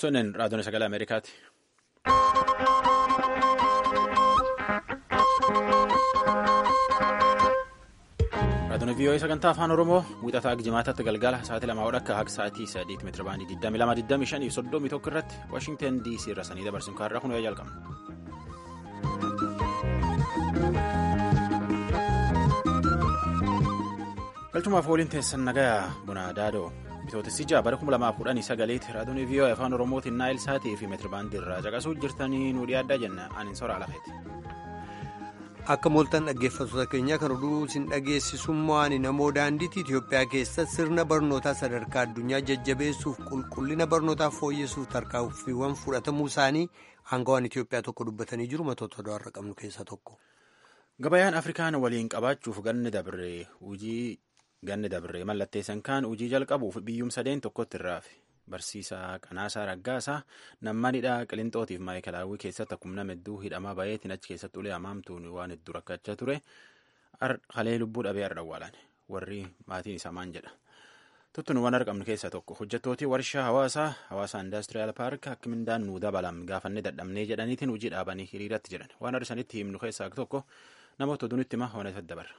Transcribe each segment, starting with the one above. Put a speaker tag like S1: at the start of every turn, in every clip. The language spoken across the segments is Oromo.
S1: Sunneen raadiyoon sagalee Ameerikaati. Raadiyoon VOA sagantaa afaan Oromoo wixataa jimaataatti galgala sa'aatii lamaa akka haga sa'aatii sadiitti meetira baandii 22 25 fi 31 irratti Waashingtan DC irra sanii dabarsuun kaarraa kun jalqabna. galchumaaf waliin teessan nagaa buna daadoo bitootessi ja'a bara 2019 raadiyoon VOA afaan oromootiin naayil saatii fi meetirabaandii irraa caqasuu jirtanii nu dhiyaaddaa jenna ani soraa lafeeti.
S2: akka mooltan dhaggeeffattoota keenya kan oduu isin dhageessisummaan namoo daandiitti itiyoophiyaa keessatti sirna barnootaa sadarkaa addunyaa jajjabeessuuf qulqullina barnootaa fooyyessuuf tarkaanfiiwwan fudhatamuu isaanii aangawaan itiyoophiyaa tokko dubbatanii jiru matoota odaarra qabnu keessaa tokko.
S1: gabayaan afrikaan waliin qabaachuuf ganni dabree hojii. ganni dabree mallatteessan kaan hojii jalqabuuf biyyuum sadeen tokkotti irraafe barsiisaa qanaasaa raggaasaa nammanidhaa qilintootiif maayikalaawwii keessatti akkuma hedduu hidhamaa bayeetiin achi keessatti ulee hamaamtuun waan hedduu rakkachaa ture halee lubbuu dhabee har'a awwaalan warri maatiin isaa maan jedha tuttuun waan argamnu keessaa tokko hojjettootii warshaa hawaasaa hawaasaa indaaስትiriyaal paark akka mindaan nuu dabalam gaafannee dadhabnee jedhaniitiin hojii dhaabanii hiriiratti jedhan waan arsanitti himnu keessaa tokko namoota oduunitti himaa hoonesa dabarra.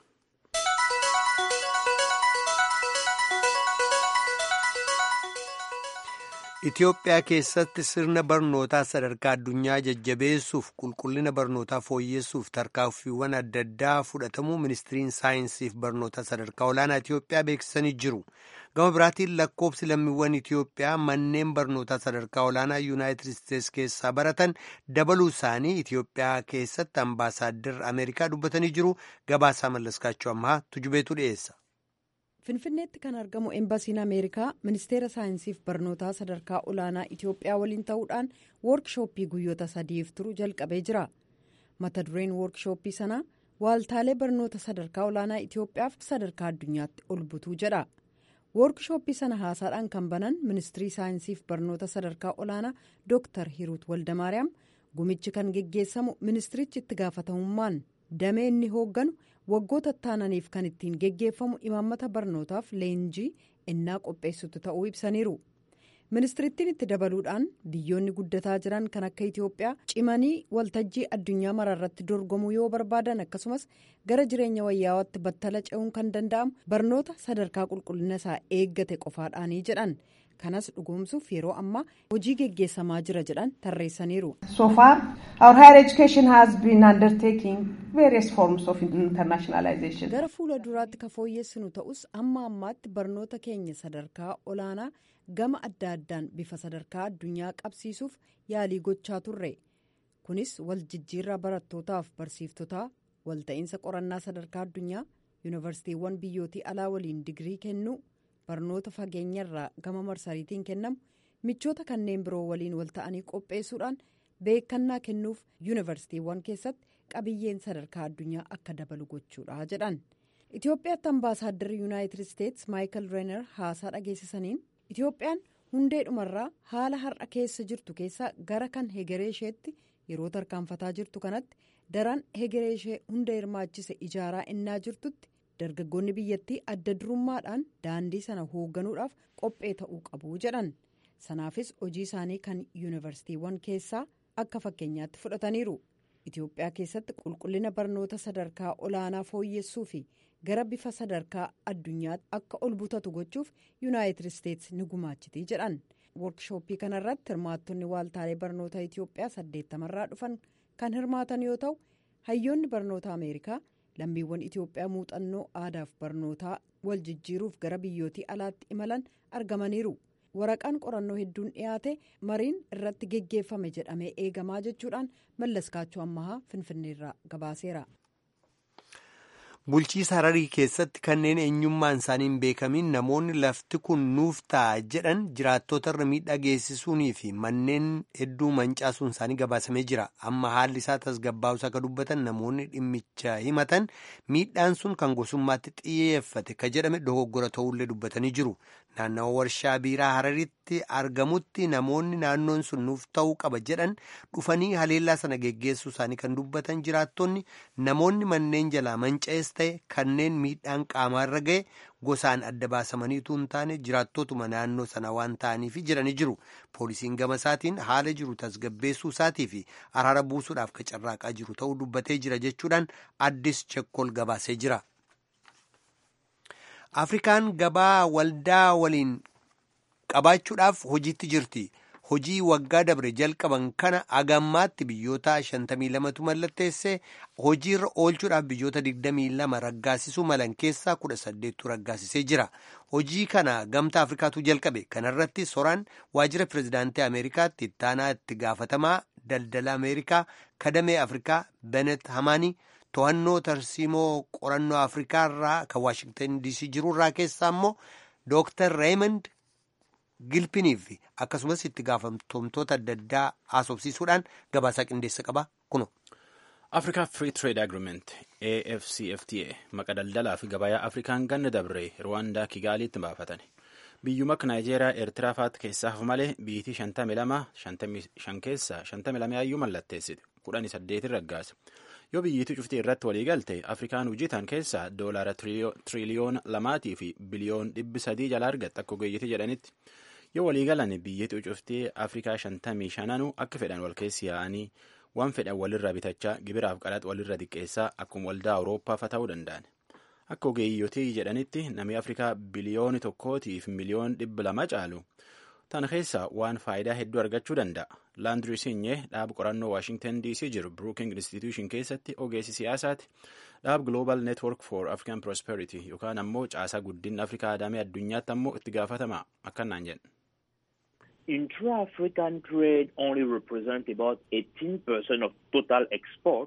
S2: Itiyoophiyaa keessatti sirna barnootaa sadarkaa addunyaa jajjabeessuuf qulqullina barnootaa fooyyessuuf tarkaanfiiwwan adda addaa fudhatamuu ministiriin saayinsiif barnootaa sadarkaa olaanaa Itiyoophiyaa beeksisanii jiru. Gama biraatiin lakkoofsi lammiiwwan Itiyoophiyaa manneen barnootaa sadarkaa olaanaa Yuunaayitid Isteetsi keessaa baratan dabaluu isaanii Itiyoophiyaa keessatti ambaasaaddar Ameerikaa dubbatanii jiru. Gabaasaa mallaskaachuu ammaa tujubeetu dhiyeessa.
S3: finfinneetti kan argamu eembasiin ameerikaa ministeera saayinsiif barnootaa sadarkaa olaanaa itiyoophiyaa waliin ta'uudhaan woorkishooppii guyyoota sadiif turu jalqabee jira mata dureen woorkishooppii sanaa waaltaalee barnoota sadarkaa olaanaa itiyoophiyaaf sadarkaa addunyaatti ol butuu jedha woorkishooppii sana haasaadhaan kan banan ministirii saayinsiif barnoota sadarkaa olaanaa dooktar hiruut waldamaariyaam gumichi kan geggeessamu ministirichi itti gaafatamummaan damee inni hoogganu. waggoota taananiif kan ittiin geggeeffamu imaammata barnootaaf leenjii innaa qopheessutu ta'uu ibsaniiru ministirittiin itti dabaluudhaan biyyoonni guddataa jiran kan akka itiyoophiyaa cimanii waltajjii addunyaa maraarratti dorgomuu yoo barbaadan akkasumas gara jireenya wayyaawatti battala ce'uun kan danda'amu barnoota sadarkaa qulqullina isaa eeggate qofaadhaanii jedhan kanas dhugoomsuuf yeroo ammaa hojii geggeessamaa jira jedhan tarreessaniiru.
S4: so far our higher education has been undertaking various forms of internationalization.
S3: gara fuula duraatti ka fooyyessinu ta'us amma ammaatti barnoota keenya sadarkaa olaanaa gama adda addaan bifa sadarkaa addunyaa qabsiisuuf yaalii gochaa turre kunis wal jijjiirraa barattootaaf barsiiftotaa walta'iinsa qorannaa sadarkaa addunyaa yuunivarsiitiiwwan biyyootii alaa waliin digirii kennuu. barnoota fageenyarraa gama marsariitiin kennamu michoota kanneen biroo waliin wal ta'anii qopheessuudhaan beekannaa kennuuf yuunivarsiitiiwwan keessatti qabiyyeen sadarkaa addunyaa akka dabalu gochuudha jedhan itiyoophiyaatti ambaasaadarri yuunaayitid isteetsi maayikal reener haasaa dhageessisaniin itiyoophiyaan hundeedhumarraa haala har'a keessa jirtu keessaa gara kan hegeree isheetti yeroo tarkaanfataa jirtu kanatti daran hegeree ishee hunda hirmaachise ijaaraa innaa jirtutti. dargaggoonni biyyattii adda durummaadhaan daandii sana hoogganuudhaaf qophee ta'uu qabu jedhan sanaafis hojii isaanii kan yuunivarsiitiiwwan keessaa akka fakkeenyaatti fudhataniiru itiyoophiyaa keessatti qulqullina barnoota sadarkaa olaanaa fooyyessuu fi gara bifa sadarkaa addunyaatti akka ol butatu gochuuf yuunaayitid isteetsi ni gumaachitii jedhan woorkishooppii kanarratti hirmaattonni waaltaalee barnoota itiyoophiyaa saddeettamarraa dhufan kan hirmaatan yoo ta'u hayyoonni barnoota ameerikaa. lammiiwwan itiyoophiyaa muuxannoo aadaaf barnootaa wal jijjiiruuf gara biyyootii alaatti imalan argamaniiru waraqaan qorannoo hedduun dhiyaate mariin irratti geggeeffame jedhamee eegamaa jechuudhaan mallaskaachuu ammahaa finfinneerraa gabaaseera.
S2: bulchiisa hararii keessatti kanneen eenyummaan isaanii hin beekamin namoonni lafti kun nuuf ta'a jedhan jiraattota irra miidhaa geessisuunii fi manneen hedduu mancaasuun isaanii gabaasamee jira amma haalli isaa tasgabbaa'uus akka dubbatan namoonni dhimmicha himatan miidhaan sun kan gosummaatti xiyyeeffate ka jedhame dogoggora ta'ullee dubbatanii jiru naannawa warshaa biiraa hararitti argamutti namoonni naannoon sun nuuf ta'uu qaba jedhan dhufanii haleellaa sana geggeessuu isaanii kan dubbatan jiraattonni namoonni manneen jalaa manca'ees ta'e kanneen miidhaan qaamaarra ga'e gosaan adda baasamaniitu hin taane jiraattootuma naannoo sana waan ta'aniif jiranii jiru poolisiin gama isaatiin haala jiru tasgabbeessuu isaatii fi araara buusuudhaaf qacarraaqaa jiru ta'uu dubbatee jira jechuudhaan addis chekkol gabaasee jira. afrikaan gabaa waldaa waliin qabaachuudhaaf hojiitti jirti. hojii waggaa dabre jalqaban kana agammaatti biyyoota 52tu mallatteesse hojiirra oolchuudhaaf biyyoota 22 raggaasisuu malan keessaa 18tu raggaasisee jira hojii kana gamtaa afrikaatu jalqabe kanarratti soraan waajjira pirezidaantii ameerikaatti ittaanaa itti gaafatamaa daldala ameerikaa kadamee afrikaa benet hamaanii to'annoo tarsiimoo qorannoo afrikaa irraa kan waashingtan diisii jirurraa keessaa immoo dooktar reemond gilpiniif akkasumas itti gaafatamtoota adda addaa haasofsiisuudhaan gabaasaa qindeessa qaba kuno.
S1: afrikaa free trade agreement afcfta maqa daldalaa fi gabayaa afrikaan ganna dabree rwaandaa kigaaliitti baafatani biyyuma akka naayijeeriyaa eertiraa faatti keessaaf malee biitii 52 keessaa 52 ayyuu mallatteessite 18 raggaase yoo biyyiitii cuftii irratti walii galte afrikaan hojjetan keessaa doolaara tiriliyoona lamaatii fi biliyoon dhibbi sadii jala argatte akka ogeeyyitii jedhanitti yoo walii galan biyyiitii cuftii afrikaa shantamii shananuu akka fedhan wal keessi yaa'anii waan fedhan walirraa bitachaa gibiraaf qaraxa walirra xiqqeessaa akkuma waldaa awurooppaafa ta'uu danda'an akka ogeeyyotii jedhanitti namni afrikaa biliyooni tokkootiif miliyoon dhibba lama caalu tan keessaa waan faayidaa hedduu argachuu danda'a laandrii sinyee dhaaba qorannoo waashingtan dc jiru brooking institution keessatti ogeessi siyaasaati dhaab global network for african prosperity yookaan ammoo caasaa guddinna afrikaa adamee addunyaatti ammoo itti gaafatama akkanaan jedhan.
S5: Intra-African trade only represents about 18% of total export.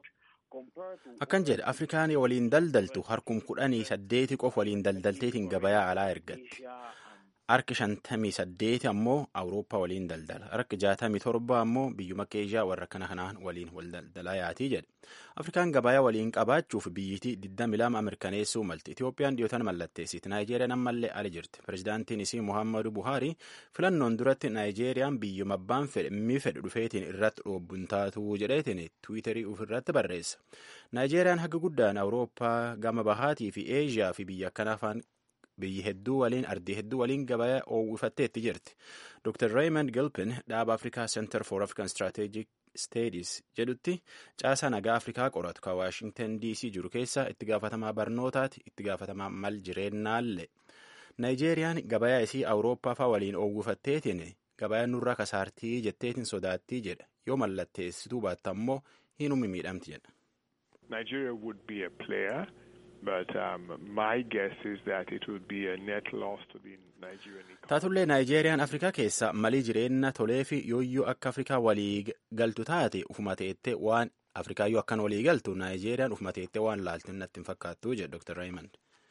S1: Akkan jedhe Afrikaan waliin daldaltu harkum kudhanii saddeeti qof waliin daldalteetiin gabayaa alaa ergatti. Harki shantamii saddeeti ammoo Awurooppaa waliin daldala. Harki jaatamii torba ammoo biyyuma Eeshiyaa warra kana kanaan waliin wal daldalaa yaatii jedhe. Afrikaan gabayaa waliin qabaachuuf biyyitii 22 mirkaneessuu malti. Itoophiyaan dhiyootan mallatteessiti. Naayijeeriyaan ammallee ala jirti. Pireezidaantiin isii Muhammadu Buhaari filannoon duratti Naayijeeriyaan biyyuma abbaan fedhe mi fedhu dhufeetiin irratti dhoobbuun taatuu jedheetiin tiwiitarii ofirratti barreessa. Naayijeeriyaan haga guddaan Awurooppaa gama bahaatii fi Eeshiyaa fi biyya akkanaa biyyi hedduu waliin ardii hedduu waliin gabayaa oowwifatteetti jirti. Dr. Raymond Gilpin dhaaba Afrikaa Center for African Strategic Studies jedhutti caasaa nagaa Afrikaa qoratu kan Waashingtan DC jiru keessaa itti gaafatamaa barnootaati itti gaafatamaa mal jireennaallee. Naayijeeriyaan gabayaa isii Awurooppaa faa waliin oowwifatteetiin gabayaa nurraa kasaartii jetteetiin sodaattii jedha yoo mallatteessituu baatta ammoo hinummi miidhamti jedha.
S6: Nigeria would be a player. But um, my guess is that it would be a net loss to the Nigerian economy.
S1: Taatullee Naayijeeriyaan Afrikaa keessa malii jireenya tolee fi yooyyuu akka Afrikaa walii galtu taate ufuma teettee waan Afrikaa yoo akkan walii galtu Naayijeeriyaan ufuma teettee waan laaltu natti hin fakkaattu jedhe Dr. Raymond.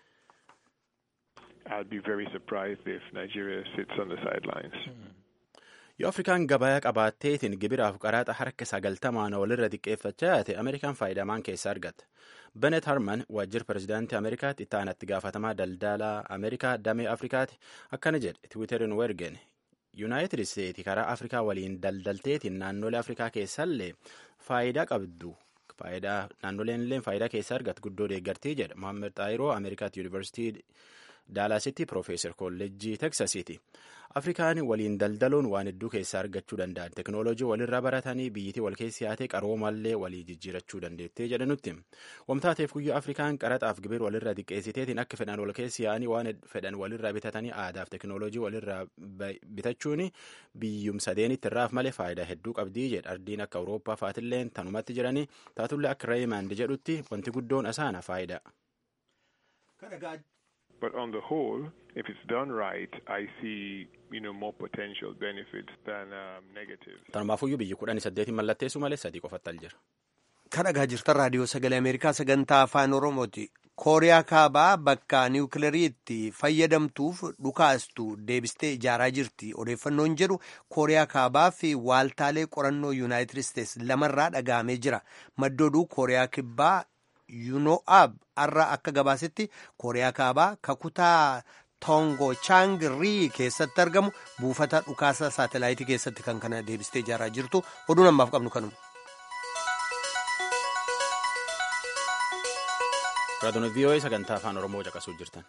S6: I'll be very surprised if Nigeria sits on the sidelines.
S1: Yoo Afrikaan gabayaa qabaatteetiin gibiraaf qaraxa harka sagaltamaan walirra xiqqeeffachaa yaate Ameerikaan faayidamaan keessa argata. Benet Harman waajjira pirezidaantii Ameerikaatti itti aanatti gaafatamaa daldalaa Ameerikaa damee Afrikaati akkana jedhe Tiwiiterin wergen Yuunaayitid Isteeti karaa Afrikaa waliin daldalteetiin naannolee Afrikaa keessallee faayidaa qabdu. Faayidaa naannoleen illee faayidaa keessa argatu guddoo deeggartii jedha Mohaammed Xaayiroo Ameerikaatti Yuunivarsiitii Daalaasitti Piroofeesar Kolleejjii Teksasiiti. Afrikaan waliin daldaluun waan hedduu keessaa argachuu danda'an teknooloojii walirraa baratanii biyyitii wal keessi yaatee qaroomallee walii jijjiirachuu dandeettee jedhanutti. Wamtaateef guyyaa Afrikaan qaraxaaf gibir walirraa xiqqeessiteetiin akka fedhan wal keessi yaa'anii waan fedhan walirraa bitatanii aadaaf teknooloojii walirraa bitachuun biyyum sadeenitti irraaf malee faayidaa hedduu qabdii jedha ardiin akka Awurooppaa faatilleen tanumatti jiranii taatullee akka Reeyimand jedhutti wanti guddoon asaana faayidaa.
S6: But on the whole, if it's done right, I see you know more potential benefits than um, negatives.
S1: Tanumaafuyyuu biyyi kudhanii saddeetiin mallatteessu malee sadii qofatti jira.
S2: Kan dhagaa jirtan raadiyoo sagalee Ameerikaa sagantaa afaan Oromooti. Kooriyaa kaabaa bakka niwukilarii itti fayyadamtuuf dhukaastu deebistee ijaaraa jirti. Odeeffannoon jedhu Kooriyaa kaabaa fi waaltaalee qorannoo Yuunaayitid Isteets lamarraa dhaga'amee jira. Maddooduu Kooriyaa kibbaa yuuno'aab har'a akka gabaasetti kooriyaa kaabaa kakutaa toongo chaangrii keessatti argamu buufata dhukaasa saatelaayitii keessatti kan kana deebistee ijaaraa jirtu oduun ammaaf qabnu kanuma.
S1: raadiyoo vii'oo'ee sagantaa afaan oromoo caqasuu jirtan.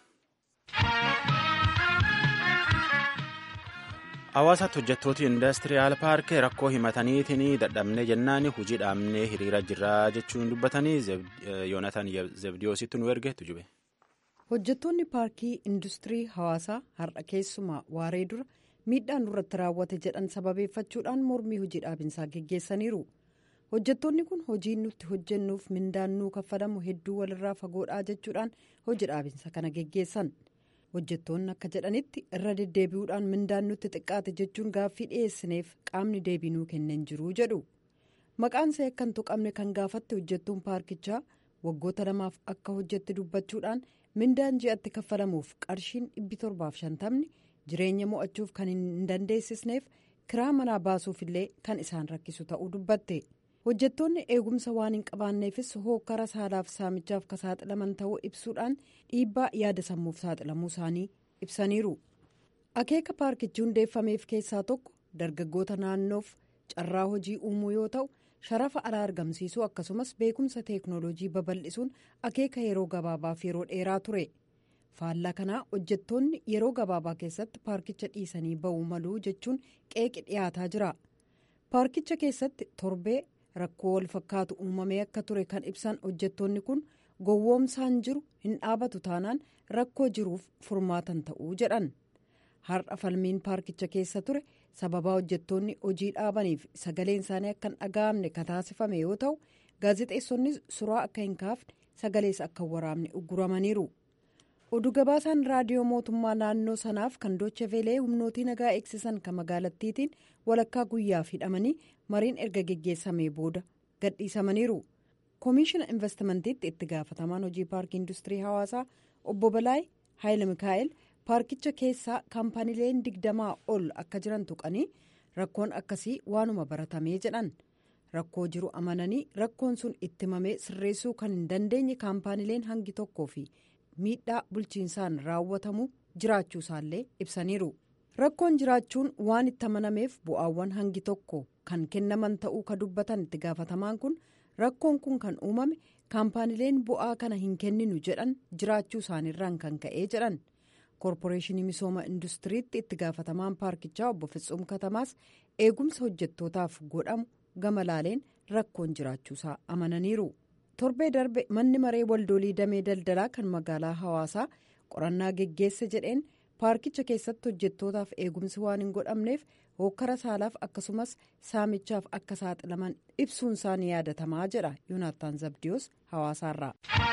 S1: hawaasaatti hojjettooti indastiriyaal paarkii rakkoo himataniitiin dadhabnee jennaan hojii dhaabnee hiriira jirraa jechuun dubbatanii yoonatan zebdiyoositti nu erge tujube.
S3: hojjettoonni paarkii industirii hawaasaa har'a keessumaa waaree dura miidhaan nurratti raawwate jedhan sababeeffachuudhaan mormii hojii dhaabinsaa geggeessaniiru hojjettoonni kun hojii nutti hojjennuuf mindaan nuu kaffalamu hedduu walirraa fagoodhaa jechuudhaan hojii dhaabinsa kana geggeessan hojjettoonni akka jedhanitti irra deddeebi'uudhaan mindaan nutti xiqqaate jechuun gaaffii dhiyeessineef qaamni deebii nuu kennan jiruu jedhu maqaan see akka hin tuqamne kan gaafatte hojjettuun paarkichaa waggoota lamaaf akka hojjette dubbachuudhaan mindaan ji'atti kaffalamuuf qarshiin dhibbi torbaaf shantamni jireenya mo'achuuf kan hin dandeessisneef kiraa manaa baasuufillee kan isaan rakkisu ta'uu dubbatte hojjettoonni eegumsa waan hin qabaanneefis hokkara saalaaf saamichaaf ka saaxilaman ta'uu ibsuudhaan dhiibbaa yaada sammuuf saaxilamuu isaanii ibsaniiru akeeka paarkichi hundeeffameef keessaa tokko dargaggoota naannoof carraa hojii uumuu yoo ta'u sharafa alaa argamsiisuu akkasumas beekumsa teeknooloojii babal'isuun akeeka yeroo gabaabaaf yeroo dheeraa ture faallaa kanaa hojjettoonni yeroo gabaabaa keessatti paarkicha dhiisanii ba'uu maluu jechuun qeeqi dhiyaataa jira paarkicha keessatti torbee rakkoo wal fakkaatu uumamee akka ture kan ibsan hojjettoonni kun gowwoomsaan jiru hin dhaabatu taanaan rakkoo jiruuf furmaatan ta'uu jedhan har'a falmiin paarkicha keessa ture sababaa hojjettoonni hojii dhaabaniif sagaleen isaanii akka hin dhaga'amne kataasifame yoo ta'u gaazexeessonni suraa akka hin kaafne sagalees akka hin waraabne ugguramaniiru oduu gabaasaan raadiyoo mootummaa naannoo sanaaf kan docheveelee humnootii nagaa eegsisan kan magaalattiitiin walakkaa guyyaaf hidhamanii mariin erga geggeessamee booda gadhiisamaniiru koomishina investimantiitti itti gaafatamaan hojii paarkii industirii hawaasaa obbo balaay haayila mikaa'el paarkicha keessaa kaampaniileen digdamaa ol akka jiran tuqanii rakkoon akkasii waanuma baratamee jedhan rakkoo jiru amananii rakkoon sun itti himamee sirreessuu kan hin dandeenye kaampaniileen hangi tokkoo fi miidhaa bulchiinsaan raawwatamu jiraachuu isaallee ibsaniiru rakkoon jiraachuun waan itti amanameef bu'aawwan hangi tokko kan kennaman ta'uu ka dubbatan itti gaafatamaan kun rakkoon kun kan uumame kaampaniileen bu'aa kana hin kenninu jedhan jiraachuu isaaniirraan kan ka'ee jedhan. koorporeeshinii misooma industiriitti itti gaafatamaan paarkichaa obbo Fitsuum Katamaas eegumsa hojjettootaaf godhamu gama laaleen rakkoon jiraachuusaa amananiiru. torbee darbe manni maree waldoolii damee daldalaa kan magaalaa hawaasaa qorannaa geggeesse jedheen paarkicha keessatti hojjettootaaf eegumsi waan hin godhamneef hokkara saalaaf akkasumas saamichaaf akka saaxilaman ibsuun isaanii yaadatamaa jedha yoonaattaan zabdiyoos hawaasaarraa.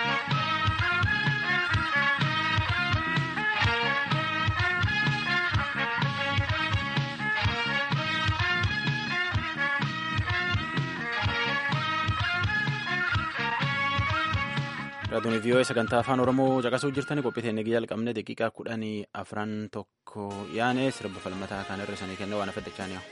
S1: raadiyoo vii'oo'ee sagantaa afaan oromoo caqasuu jirtanii qophii nagii jalqabne daqiiqaa kudhanii afran tokko yaane sirba falmataa kan irra sanii kennee waan afaddachaa ni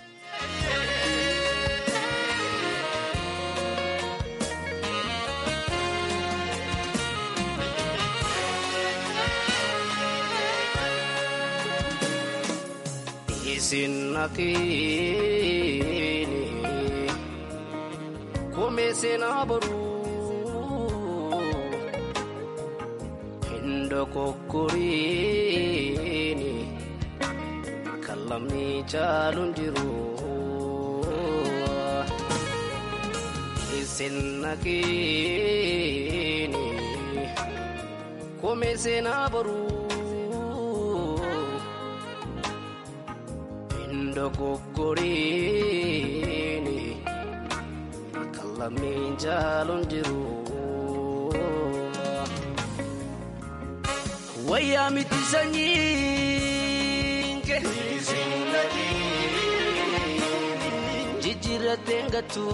S7: Kokkoriini kan lamni caaluun jiru isin nageeni koomee seenaa boruu indo kokkoriini kan lamni caaluun jiru. wayyaa miti sanyiin kee jijjiirratee ngatu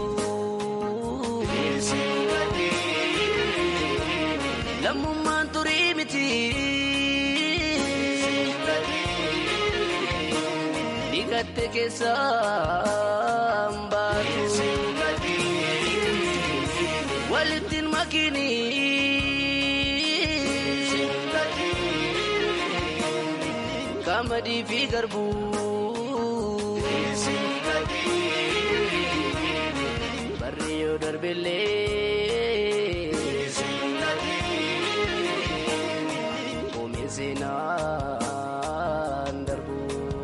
S7: lammummaan turii miti dhiqatte keessaan baatu walittiin makiinii. Qamadii fi garbuu barri yoo darbellee waan darbu.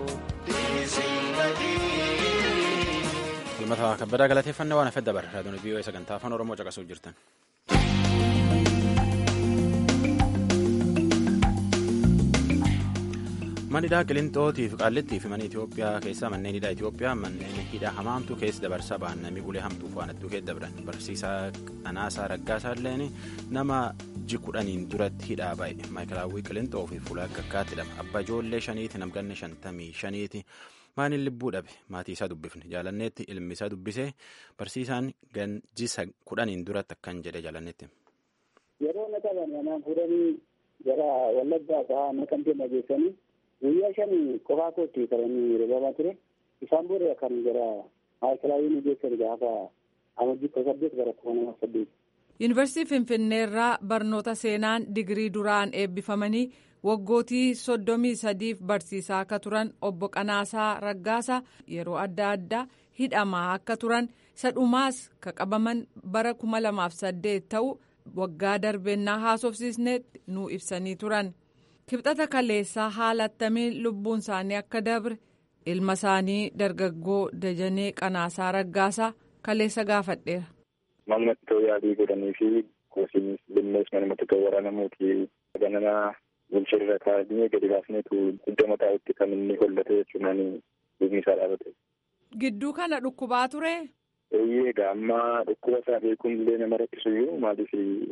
S1: Falmata kabbadaa galateeffannaa waan hafe dabarra raadiyoon vii'oo sagantaa afaan oromoo caqasuuf jirtan. Manidhaa Qilintootii fi Qaallittii fi mana Itoophiyaa keessaa manneen hidhaa Itoophiyaa manneen hidhaa hamaamtu keessa dabarsaa ba'an namni ulee hamtuuf waan hedduu keessa dabran barsiisaa Qanaasaa Raggaasaa illeen nama ji kudhaniin duratti hidhaa ba'e maayikalaawwii Qilintoo fi fuula gaggaatti hidhama abbaa ijoollee shaniiti namganne shantamii shaniiti maaniin lubbuu dhabe maatii isaa dubbifne jaalanneetti ilmi isaa dubbisee barsiisaan ganjisa kudhaniin duratti akkan jedhe jaalanneetti.
S8: Yeroo na qaban manaan fuudhanii gara wallaggaa fa'aa naqamtee nageessanii guyyaa shan qofaa kootti qabanii roobama ture isaan booda kan gara maayikalaawwii nu geessan gaafa amajjii kudha saddeet bara kuma nama saddeet.
S9: Yuunivarsiitii Finfinneerraa barnoota seenaan digirii duraan eebbifamanii waggootii soddomii sadiif barsiisaa akka turan obbo Qanaasaa Raggaasaa yeroo adda addaa hidhamaa akka turan isa dhumaas ka qabaman bara kuma lamaaf saddeet ta'u waggaa darbennaa haasofsiisneetti nu ibsanii turan. kibxata kaleessaa haala attamiin lubbuun isaanii akka dabre ilma isaanii dargaggoo dajanee qanaasaa raggaasaa kaleessa gaafadheera.
S10: Mallattoo yaadii godhanii fi goosiinis bineensi manumatti kan waraanamuuti ganana bulcheerra kaa'anii gadi baasneetu hidda mataa itti kan inni hollate jechuudhaan lubni isaa dhaabate.
S9: Gidduu kana dhukkubaa ture.
S10: Eeyyee egaa amma dhukkuba isaa beekuun illee nama rakkisuyyuu maaliif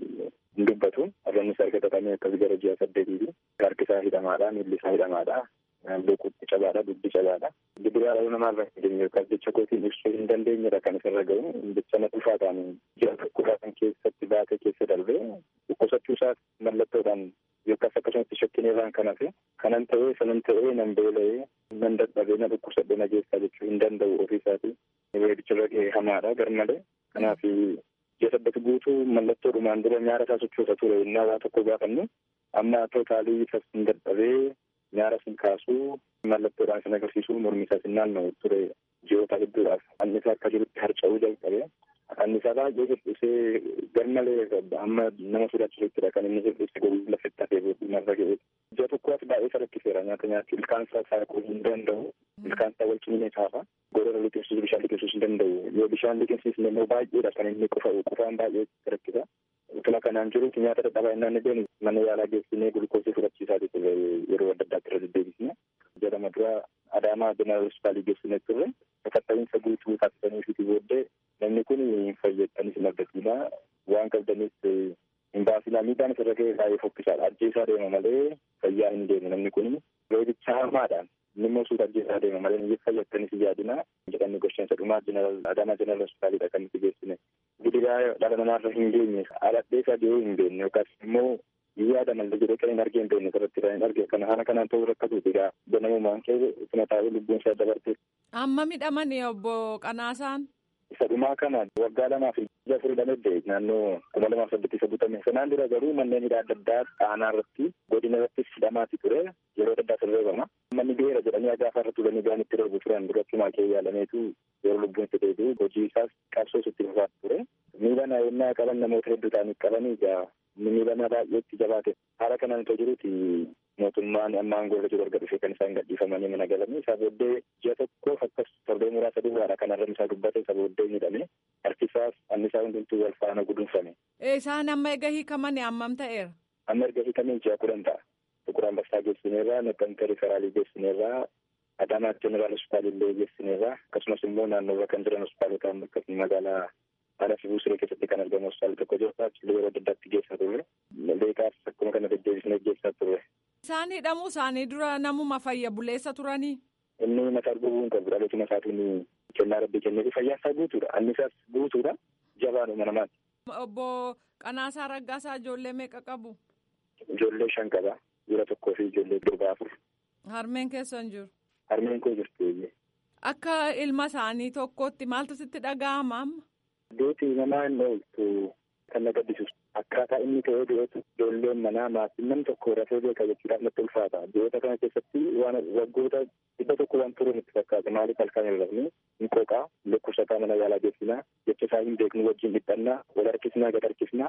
S10: hin dubbatu arranni isaa erga xaxamee akkas gara ji'a saddeetiiti harki isaa hidhamaadha miilli isaa hidhamaadha boquutti cabaadha dubbi cabaadha gidiraa dhala namaa irra hin geenye yookaan jecha kootiin ibsuu hin dandeenyedha kan isarra ga'u jecha na dhufaa ta'an ji'a tokkodhaa kan keessatti baatee keessa darbee dhukkubsachuu isaas mallattoodhaan yookaas akkasumatti shakkineerraan kan hafe kanan ta'ee sanan ta'ee nan beela'ee nan dadhabee na dhukkubsadhee na geessaa jechuu hin danda'u ofii isaatii weedicha ga'ee hamaadha garmalee kanaaf ji'a saddeet guutuu mallattoo dhumaan dura nyaara isaa sochoosa ture innaa waa tokko gaafannu amma tootaalii isas hin dadhabee nyaara sin kaasuu mallattoodhaan sin agarsiisuu mormi isaas hin naanna'u ture ji'oota hedduudhaaf annisaa akka jirutti harca'uu jalqabe annisaa baay'ee hir'isee garmalee amma nama sodaachisuuttidha kan inni hir'ise gogaa lafetti hafee booddumarra ga'e ji'a tokkoos baay'ee isa rakkiseera nyaata nyaachuu ilkaan isaa saaquu hin danda'u ilkaan isaa wal cimine kaafa gorora liqimsiisuu bishaan liqimsiisuu hin danda'u yoo bishaan liqimsiisne immoo baay'eedha kan inni qufa'u qufaan baay'ee rakkisa utuma kanaan jirutti nyaata dadhabaa innaan deemu mana yaalaa geessinee gulukoosii fudhachiisaa turre yeroo adda addaatti irra deddeebisne jedhama dura adaamaa jeneraal hospitaalii geessinee turre sakatta'iinsa guutuu taasisaniifiiti booddee namni kun hin fayyadanis hin argatiina waan qabdanis hin baasinaa miidhaan isarra ga'e baay'ee fokkisaadha ajjeesaa deema malee fayyaa hin deemu namni kun reebicha hamaadhaan inni immoo suuta ajjeesaa deema malee hin fayyadanis yaadina jedhamni gosheensa dhumaa jeneraal adaamaa jeneraal hospitaalidha kan nuti geessine gidiraa dhala namaarra hin geenye aladhee isaa dee'uu hin beekne yookaas immoo yaada malee jedhee kan hin argee hin beekne irratti kan hin arge kana haala kanaan ta'uu rakkatu egaa ganamumaan kee ituma taa'ee lubbuun isaa dabarte.
S9: Amma midhamani obbo Qanaasaan.
S10: Isa dhumaa kana waggaa lamaa fi ija afurii lamee naannoo kuma lamaaf saddeetti isa butame. Sanaan dura garuu manneen hidhaa adda addaa aanaa irratti godina irrattis hidhamaati ture yeroo adda addaa sirreebama. Manni beera jedhanii agaafa irra turanii gaan itti reebu turan duratti kee yaalameetu yeroo lubbuun itti deebi'u hojii isaas qabsoo itti fufaa ture. Miila naannoo qaban namoota hedduu ta'anii qabanii egaa miila baay'eetti jabaate. Haala kanaan itoo jiruti mootummaan amma aangoorra jiru erga dhufee kan isaan gadhiifamanii mana galanii isaa booddee ji'a tokkoof akkas torbee muraasa duwwaadha kan arrabni isaa dubbate isa booddee hidhame harki isaas anni isaa hundumtuu wal faana gudunfame.
S9: Isaan amma erga hiikamanii hammam ta'eera?
S10: Amma erga hiikamanii ji'a kudhan ta'a. Tuqur Ambassaa geessineerraa, Naqqamtee Riferaalii geessineerraa, Adaamaa Jeneraal Hospitaal illee geessineerraa akkasumas immoo naannoorra kan jiran hospitaalota akkasuma magaalaa haala fi buusiree keessatti kan argamu hospitaala tokko jiru achillee yeroo adda addaatti geessaa turre. Beekaas akkuma kana deddeebisnee geessaa turre.
S9: Isaan hidhamuu isaanii dura namuma fayya buleessa turanii.
S10: Inni mataa gubuun qabu dhalootuma isaatiin kennaa rabbii kenneefi fayyaa isaa guutuudha. Annisaas guutuudha. Jabaadhuma namaati.
S9: Obbo Qanaasaa Raggaasaa ijoollee meeqa qabu?
S10: Ijoollee shan qaba. Dhiira tokkoo fi ijoollee durbaa afur.
S9: Harmeen keessan jiru?
S10: Harmeen koo jirti.
S9: Akka ilma isaanii tokkotti maaltu sitti dhaga'ama amma?
S10: Duuti namaa hin ooltu kan na gaddisiisu. Akkaataa inni ta'ee dhiyoota ijoolleen manaa maatiin nam tokko rafee beeka jechuudhaaf natti ulfaata. Dhiyoota kana keessatti waan waggoota dhibba tokko waan turuun itti fakkaata. Maaliif halkan hin rafne hin qooqaa dhukkubsataa mana yaalaa geessinaa jecha isaa hin beeknu wajjin dhiphannaa wal harkisnaa gad harkisnaa bira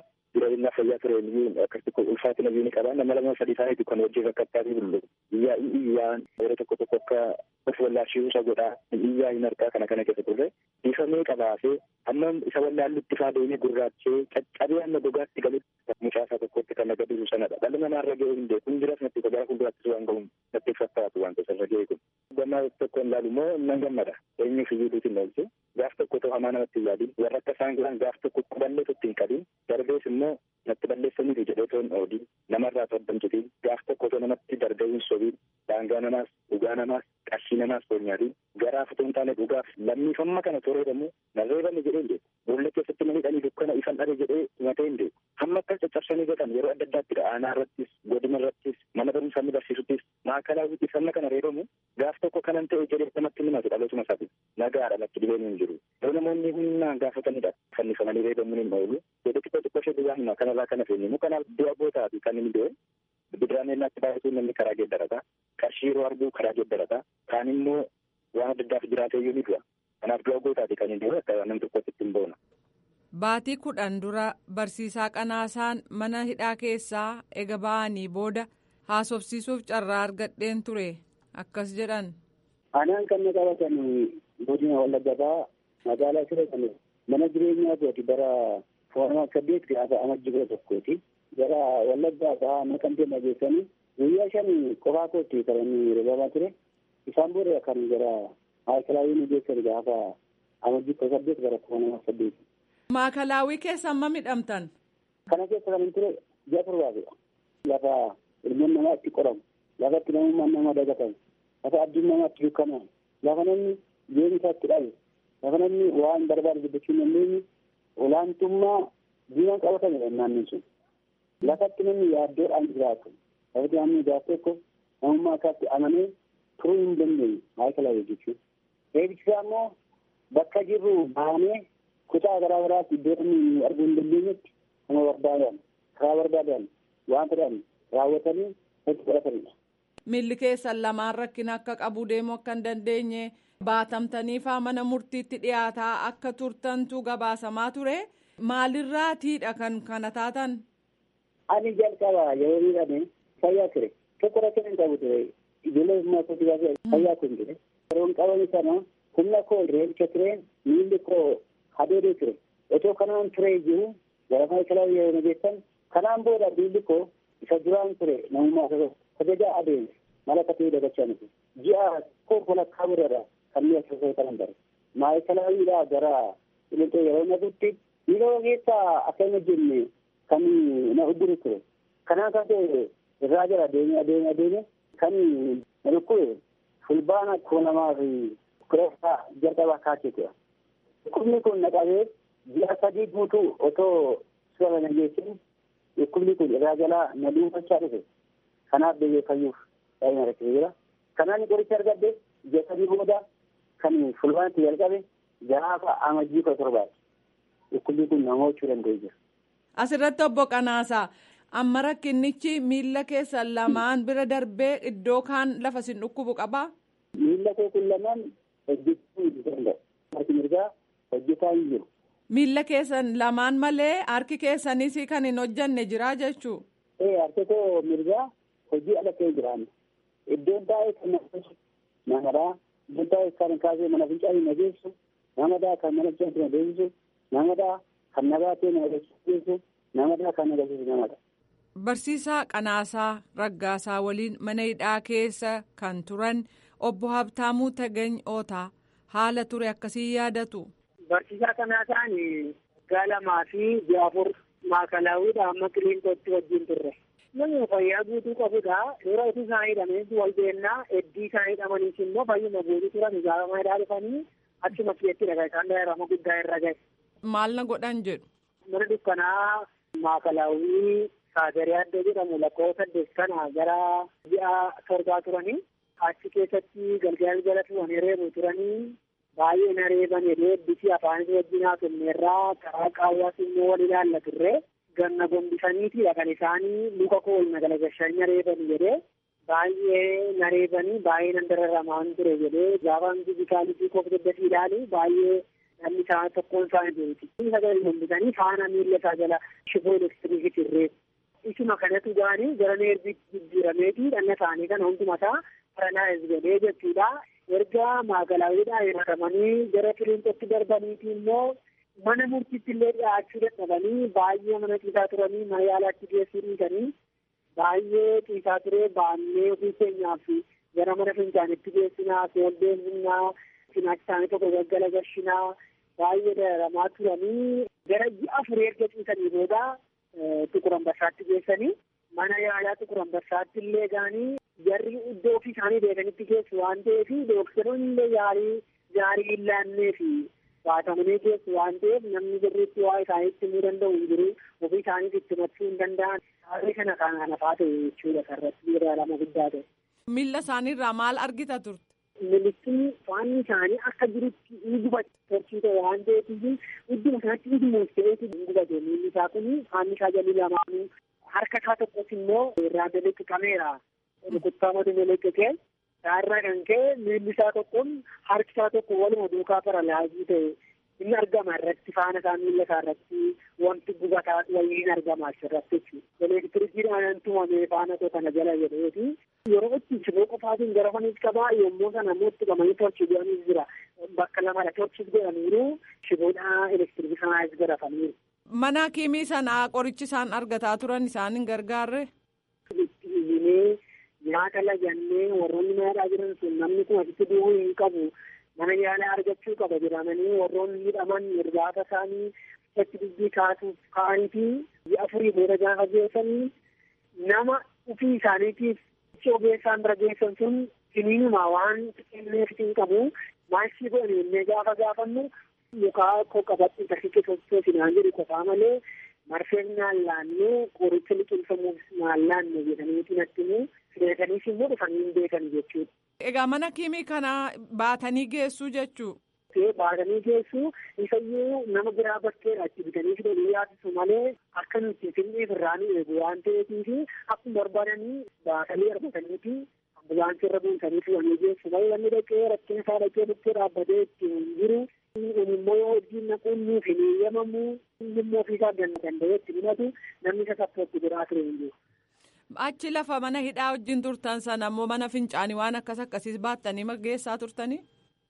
S10: jabinaa fayyaa ture akkasitti ulfaatina biyyi qaba nama lama sadii isaaniitu kan hojii rakkattaa fi bullu iyyaa iyyaan yeroo tokko tokko akka of wallaashii isa godhaa iyyaa hin harkaa kana kana keessa turre bifamee qabaasee amma isa wallaallutti faa deemee gurraachee caccabee amma gogaatti galutti mucaasaa tokkotti kan naga dibu sanadha dhalli namaa irra ga'ee hin beeku hin jiras natti gara fuulduraattis waan ga'uun natti fakkaatu waan ta'eef irra ga'ee kun gammaa tokko hin laalu immoo nan gammada eenyuuf iyyuu duutiin oolchu gaaf tokko ta'u hamaa namatti hin yaadin warra akka isaan godhan gaaf tokko quballee tokko hin qabin darbees immoo natti balleessaniitu jedhee toon oodiin namarraa toddamchitiin gaaf tokko otoo namatti darbee hin sobiin daangaa namaas dhugaa namaas qarshii namaas toonyaatiin garaaf otoo hin taane dhugaaf lammiifamma kana toreedamu narreebame jedhee hin beeku boolla keessatti namni dhanii dukkana ifan dhabe jedhee himatee hin beeku hamma akkas caccabsanii godhan yeroo adda addaatti aanaa irrattis godina irrattis mana barumsaa inni barsiisuttis maakalaawwittis hamma kana reebamu gaaf tokko kanan ta'e jedhee namatti himatu dhalootuma isaati nagaadha natti dhibeen hin jiru yoo namoonni humnaan gaafatanidha fannifamanii reebamuun hin oolu jedhe xiqqoo xiqqoo ishee duwwaa hima kanarraa kana feenyimu kanaaf du'a gootaa fi kan inni du'e bidiraaneennaatti baay'atuu namni karaa geeddarata qarshii yeroo arguu karaa geeddarata kaan immoo waan adda addaaf jiraatee iyyuu ni du'a kanaaf du'a gootaati kan inni du'e akka namni tokkotti ittiin boona.
S9: Baatii kudhan dura barsiisaa qanaasaan mana hidhaa keessaa ega ba'anii booda haasofsiisuuf carraa argadheen ture akkas jedhan.
S8: Anaan kan na qabatan godina wallaggaa magaalaa siree kan mana jireenyaa kooti bara foormaa saddeet gaafa amajji kudha tokkooti. Gara wallaggaa bahaa naqamtee nageessanii guyyaa shan qofaa kootti kan inni reebamaa ture. Isaan booda kan gara maayikalaawii nageessan gaafa amajji kudha saddeet gara foormaa saddeeti.
S9: Maakalaawii keessa amma midhamtan.
S8: Kana keessa kan ture ji'a torbaatidha. Lafa ilmoon namaa itti qoramu, lafa itti namummaan nama dagatamu, lafa abdiin namaa itti dukkanamu, lafa namni jireenya isaa itti dhabe, lafa namni waan barbaade dubbachuu hin dandeenye olaantummaa diinaan qabatamedha naannoon sun. Lafatti namni yaaddoodhaan jiraatu, lafatti namni jiraatu tokko namummaa isaatti amanee turuu hin dandeenye maayikalaawii jechuudha. Eebbisaa immoo bakka jirru baanee kutaa garaa garaatti iddoo namni arguu hin dandeenyetti nama barbaadan karaa barbaadan waan fedhan raawwatanii itti fudhatanidha.
S9: Miilli keessan lamaan rakkina akka qabu deemuu akka hin dandeenye baatamtanii faa mana murtiitti dhiyaataa akka turtantu gabaasamaa ture maalirraatiidha kan kana taatan.
S8: Ani jalqaba yeroo miidhame fayyaa ture tokko rakkina hin qabu ture ijoollee humnaa kootti baasee fayyaa kun ture yeroon qabame sana humna koo reebicha ture miilli koo hadeedee ture otoo kanaan ture jiru gara maayikalaawii yeroo nageessan kanaan booda miilli koo isa duraan ture namummaa kabajaa adeemse mala katee dagachaa nuti ji'a koo walakkaa biraadha kan mi'a keessaa kanan bare maayikalaawwiidhaa gara qilixoo yeroo naqutti miila keessaa akka hin hojjenne kan na udduru ture kanaan kan ta'e irraa jala adeemee adeemee adeemee kan na dhukkube fulbaana koo namaa fi kureessaa jalqabaa kaachee ture dhukkubni kun na qabee ji'a sadii guutuu otoo suura nageessin dhukkubni kun irraa jalaa na dhuunfachaa dhufe kanaaf deebi'ee fayyuuf baay'ee na rakkisee jira kanaan qoricha argadde ji'a sadii booda kan fulbaanatti jalqabe gaafa amajjii kudha torbaati dhukkubni kun nama hojjechuu danda'ee jira.
S9: Asirratti obbo Qanaasaa amma rakkinnichi miila keessan lamaan bira darbee iddoo kaan lafa sin dhukkubu qabaa?
S8: Miila koo kun lamaan hojjechuu hin danda'u. Harki mirgaa hojjetaa hin jiru.
S9: Miila keessan lamaan malee harki keessanis kan hin hojjanne jira jechuu.
S8: Ee harki koo mirgaa hojii ala ta'e jiraanne. Iddoon taa'ee kan nageessu namadhaa. Iddoon taa'ee kan kaasee mana fincaanii nageessu namadhaa kan mana fincaanii nageessu namadhaa kan nabaatee nageessu namadhaa kan nageessu namadha.
S9: Barsiisaa Qanaasaa Raggaasaa waliin mana hidhaa keessa kan turan obbo Habtaamuu Tagany Ootaa haala ture akkasii yaadatu.
S11: Barsiisaa Qanaasaan waggaa lamaa fi ji'a afur maakalaawwiidha amma qiliintootti wajjin turre. Namni fayyaa guutuu qabudha. Yeroo itti isaan hidhameensi wal beennaa heddii isaan hidhamaniis immoo fayyuma guutuu turan ijaarama hidhaa dhufanii achuma keessatti dhagaa isaan daa'irama guddaa irra gahe.
S9: Maal na godhan jedhu.
S11: Mana dukkanaa maakalaawwii saagarii addoo jedhamu lakkoofsa saddeet kana gara ji'a torbaa turanii achi keessatti galgala jala tuwanii reebu turanii baay'ee na reeban jedhee bisi afaanis wajjin haasofneerraa karaa qaawwaas immoo wal ilaalla turre ganna gombisaniitidha kan isaanii luka koo ol nagalagashanii reeban jedhee baay'ee na reebanii baay'ee nan dararamaan ture jedhee gaafaan fizikaalitii koo daddafi ilaalu baay'ee dhalli isaa tokkoon isaa beeti. Sagalee hombisanii faana miila isaa jala shiboo elektiriikii tirree. Isuma kanatu gaanii gara neerbiitti jijjiirameeti dhanna isaanii kana hundumataa paralaayiz godhee jechuudha. Erga maagalaawwiidhaa hiratamanii gara qiliinxootti darbaniiti immoo mana murtiitti illee dhiyaachuu dadhabanii baay'ee mana ciisaa turanii mana yaalaatti geessuu dhiisanii baay'ee ciisaa turee baannee ofii keenyaaf gara mana fincaanitti geessinaa seeldeemnaa cinaachi isaanii tokko gaggala gashinaa baay'ee dararamaa turanii gara ji'a afurii erga ciisanii booda Tukur Ambassaatti geessanii mana yaalaa Tukur Ambassaatti illee gaanii jarri iddoo ofii isaanii beekanitti geessu waan ta'eef dooktaroonni illee yaalii gaarii hin laannee fi baatamanii geessu waan ta'eef namni birriitti waa isaaniitti himuu danda'u hin jiru ofii isaaniif itti himachuu hin danda'an haala kana kan hafaa ta'e jechuudha sarratti yeroo guddaa ta'e.
S9: Miila isaaniirraa maal argita turte?
S11: Militiin faanni isaanii akka jirutti ni gubate torchii ta'e waan ta'eef idduma sanatti idduma ta'eetu hin gubate miilli isaa kun faanni isaa jalli lamaanuu harka isaa tokkos immoo irraa daleqqameera rukuttaa madu daleqqatee isaarraa kan ka'e miilli isaa tokkoon harki isaa tokko waluma duukaa paralaayizii ta'e inni argama irratti faana isaa miila isaa irratti wanti gubataa wayii hin argama asirratti jechuudha. Elektirikiidhaan tumamee faana koo kana jala jedheeti. Yeroo itti shiboo qofaatiin gara faniis qabaa yommuu sana immoo itti qabanii torchii godhanis jira. Bakka lamadha torchis godhaniiru shiboodhaa elektirikii sanaas godhataniiru.
S9: Mana kiimii sanaa qorichi isaan argataa turan isaan hin gargaarre?
S11: Itti iyyinee nyaata lagannee warroonni nyaadhaa jiran sun namni kun asitti du'uu hin qabu. Mana yaalaa argachuu qaba jedhamanii warroonni hidhaman irbaata isaanii achi dubbii kaasuuf ka'anii fi ji'a afurii booda gaafa geessanii nama ofii isaaniitiif ogeessaan bira geessan sun siniinuma waan kenneef hin qabu maashii godhanii innee gaafa gaafannu mukaa koo qabadhu tartiiba tokko sinaan jedhu qofaa malee marfeen naan laannee qoricha liqimsamuuf naan laanne jedhaniiti natti immoo fideetaniis immoo dhufanii hin beekan jechuudha.
S9: Egaa mana kiimii kana baatanii geessuu jechuu.
S11: baatanii geessu isayyuu nama biraa bakkeedha itti bitanii fidanii yaasisu malee akka nuti finneef irraa nu eegu waan ta'eetiif akkuma barbaadanii baatanii argataniiti ambulaansii irra buusanii fidanii geessu malee namni dhaqee rakkina isaa dhaqee bukkee dhaabbatee itti hin jiru kun immoo yoo hojiin naquun nuuf hin eeyyamamu inni immoo ofiisaa danda'ee itti himatu namni isa sappooti biraa ture hin jiru.
S9: Achi lafa mana hidhaa wajjin turtan sana immoo mana fincaanii waan akkas akkasiis baattanii geessaa turtanii?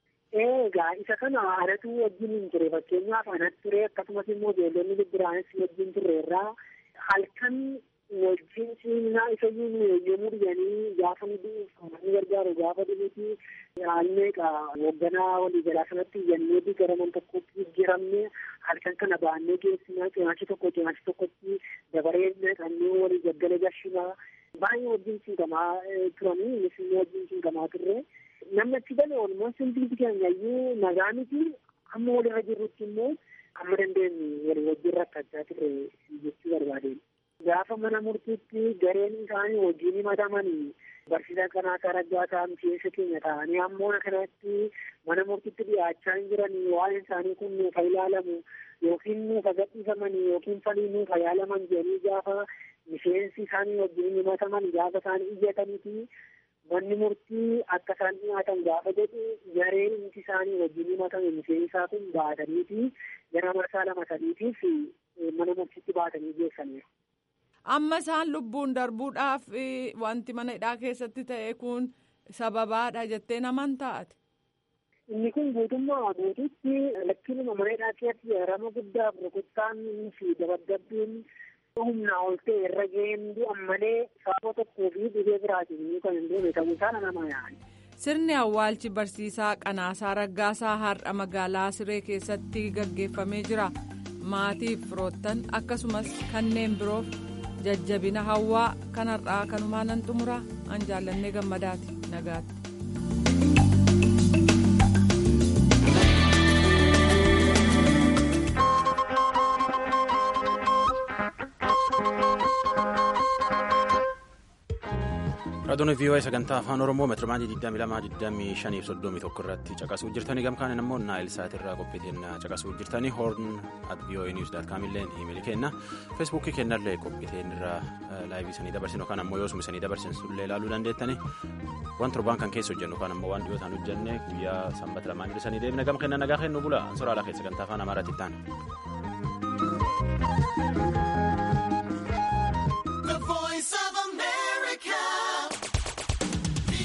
S11: Egaa isa kana anatu wajjin hin ture fakkeenyaaf anatti ture akkasumas immoo ijoollonni bibbiraanis wajjin turreerraa halkan wajjin siinaa isa iyyuu yommuu dhiyanii gaafa nu ni gargaaru gaafa dhibuti haalmeeqa hoogganaa waliigalaa sanatti iyyannee gara man tokkotti jijjiiramne halkan kana baannee geessinaa cinaachi tokko cinaachi tokkotti dabaree naqannee walii gaggala gashinaa baay'ee wajjin siinqamaa turanii innis immoo wajjin siinqamaa turre. namni achi galee oolmaa simbiiti keenya iyyuu nagaa miti amma walirra jirrutti immoo amma dandeenye walii wajjin rakkachaa turre jechuu barbaadeen. Gaafa mana murtiitti gareen isaanii wajjin himatamanii barsiisaa kanaa raggaa ta'an keessa keenya ta'anii ammoo kanatti mana murtiitti dhiyaachaa hin jiranii waa'een isaanii kun nuufa ilaalamu yookiin nuufa gadhiifamanii yookiin falii nuufa yaalaman jedhanii gaafa miseensi isaanii wajjin himataman gaafa isaanii iyyataniiti manni murtii akka isaan dhiyaatan gaafa jedhu gareen inti isaanii wajjin himatame miseensaa kun baataniiti gara marsaa lama sadiitiif mana murtiitti baatanii geessaniiru.
S9: Amma isaan lubbuun darbuudhaaf wanti mana hidhaa keessatti ta'e kun sababaadha jettee naman taate.
S11: Inni kun guutummaa guutuutti lakkiinuma mana hidhaa keessatti rama guddaaf rukuttaan fi dabadabbiin humnaa ol ta'e irra ga'een du'an malee sababa tokkoo fi dhibee biraatiin kan hin duune ta'uu isaa nama yaani.
S9: Sirni awwaalchi barsiisaa Qanaasaa Raggaasaa har'a magaalaa Siree keessatti gaggeeffamee jira. Maatiif firoottan akkasumas kanneen biroof jajjabina hawwaa kanarraa kanumaa nan xumura an jaallannee gammadaati nagaatti.
S1: Raadiyoo VOA sagantaa afaan Oromoo meetirmaanii 22 25 irratti caqasuu jirtanii gamkaan immoo naayil saatirraa qophiitiin caqasuu jirtanii hoorn at VOA news dot com illee imeeli kenna feesbuukii kennallee qophiitiin irraa laayivii sanii dabarsinu yookaan ammoo yoosuma sanii dabarsin sullee ilaaluu dandeettanii waan torbaan kan keessa hojjennu kan ammoo waan dhiyootaan hojjenne guyyaa sanbata lamaan jirsanii deebina gama kenna nagaa kennu bula ansoraa alaa keessa kan taafaan amaaraatti ta'an.